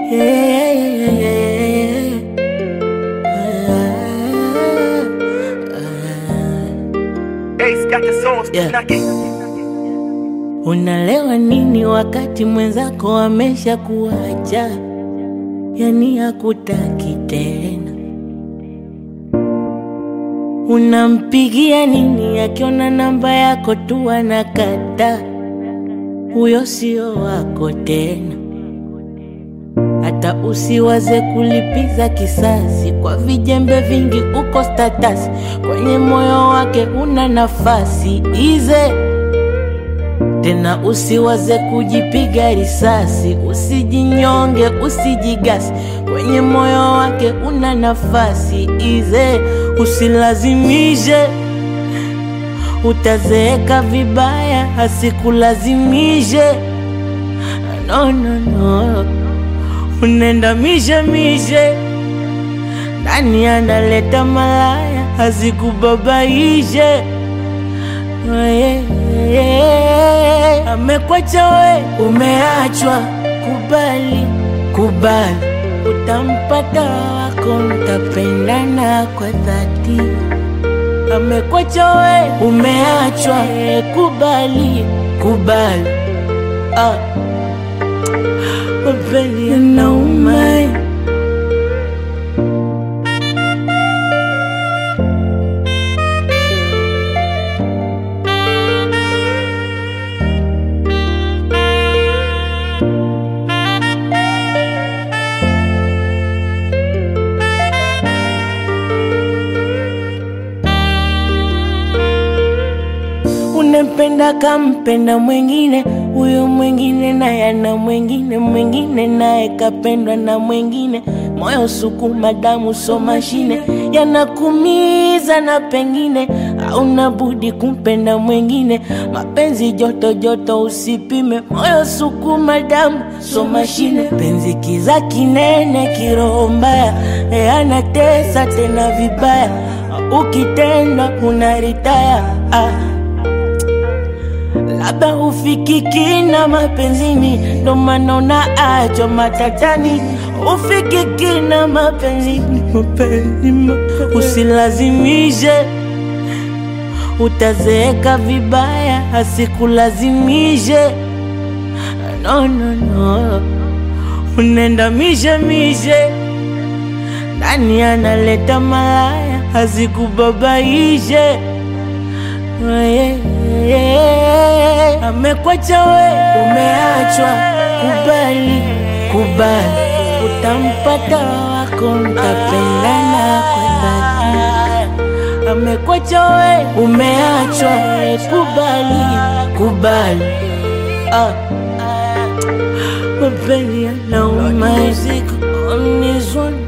Ace got the sauce, Yeah. knocking. Unalewa nini wakati mwenzako amesha kuacha, yani hakutaki tena? Unampigia nini akiona namba yako tu anakata? Huyo sio wako tena. Hata usiwaze kulipiza kisasi kwa vijembe vingi, uko status kwenye moyo wake una nafasi ize tena usiwaze kujipiga risasi, usijinyonge, usijigasi, kwenye moyo wake una nafasi ize, usilazimishe, utazeeka vibaya, asikulazimishe. No, no, no, unenda mishe mishe, nani analeta malaya, asikubabaishe amekwacha we, umeachwa. Kubali, kubali, utampata wako, mtapendana kwa dhati. Amekwacha we, umeachwa. Kubali, kubali, ah, mapenzi yanauma. Unempenda kampenda mwingine, huyo mwingine naye ana mwingine, mwingine naye kapendwa na mwingine. Moyo sukuma, damu so mashine, yanakumiza na pengine hauna budi kumpenda mwingine. Mapenzi joto joto, usipime. Moyo sukuma, damu so mashine, penzi kiza kinene, kiroho mbaya, e anatesa tena vibaya, ukitenda unaritaya ah. Labda hufikiki na mapenzini, ndo maana unaachwa matatani. Hufikiki na mapenzini, mapenzi, mapenzi. Usilazimishe, utazeeka vibaya, asikulazimishe. No, no, no, unenda mishe mishe, nani analeta malaya, asikubabaishe Yeah, yeah. Amekwacha we, umeachwa. Kubali, kubali, utampata wako, mtapendana kwa dhati. Amekwacha we, umeachwa. Kubali, kubali, ah, mapenzi yanauma. Music on this one.